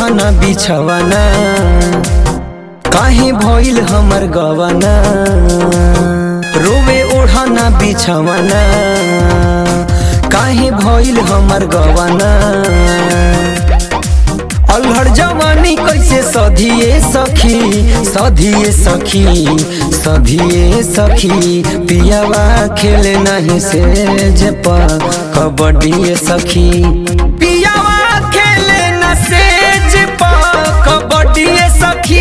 ओढ़ना बिछवाना काहे भइल हमर गवाना रोवे ओढ़ना बिछवाना काहे भइल हमर गवाना अल्हड़ जवानी कैसे सधिए सखी सधिए सखी सधिए सखी पियावा खेले नहीं से जप कबड्डी सखी पियावा खेले न से जप कबड्डी सखी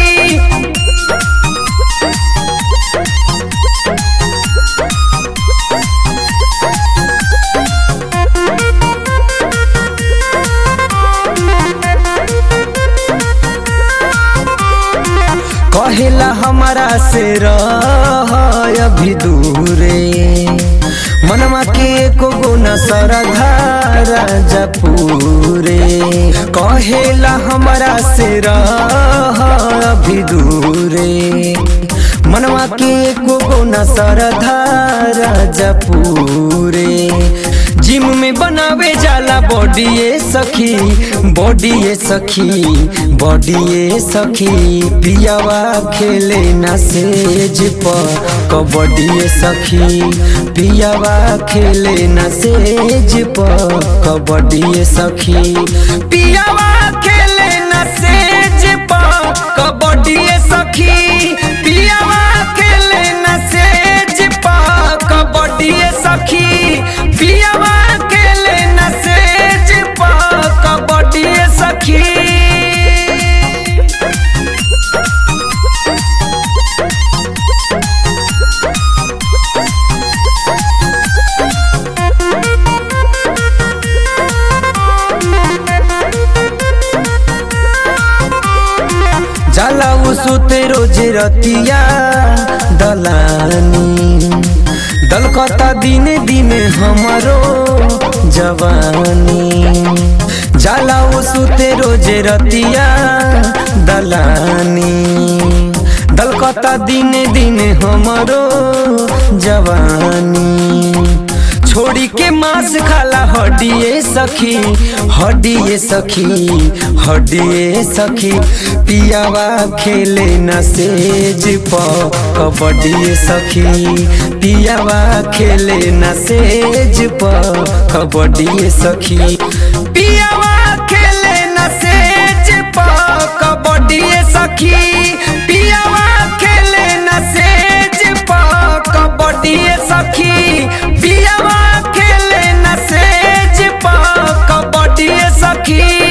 कहेला हमारा से रह अभी दूरे मनवा के एको गुना सरधारा जपूरे कहेला हमारा से रह अभी दूरे मनवा के एको गुना सरधारा जपूरे जिम में बनावे जाला बॉडीए सखी बॉडीए सखी बॉडीए सखी पियावा खेले ना सेज पर कबड्डी सखी पियावा खेले ना सेज पर कबड्डी सखी पियावा खेले ना सेज पर कबड्डी सखी पियावा खेले ना सेज पर कबड्डी सखी पियावा खेले न सेज पर कबड्डी सखी जाला उ सुते रोज रतिया दलानी दलकता दिने दिने हमारो जवानी जाला उ सुते रोज रतिया दलानी दलकता दिने दिने हमारो जवानी छोड़ी के मांस खाला हड्डिए सखी हड्डिए सखी हड्डिए सखी पियावा खेले न सेज प कबड्डी सखी पियावा खेले न सेज प कबड्डी सखी पियावा खेले न सेज प कबड्डी सखी पियावा खेले न सेज प कबड्डी सखी पियावा खेले न सेज प कबड्डी सखी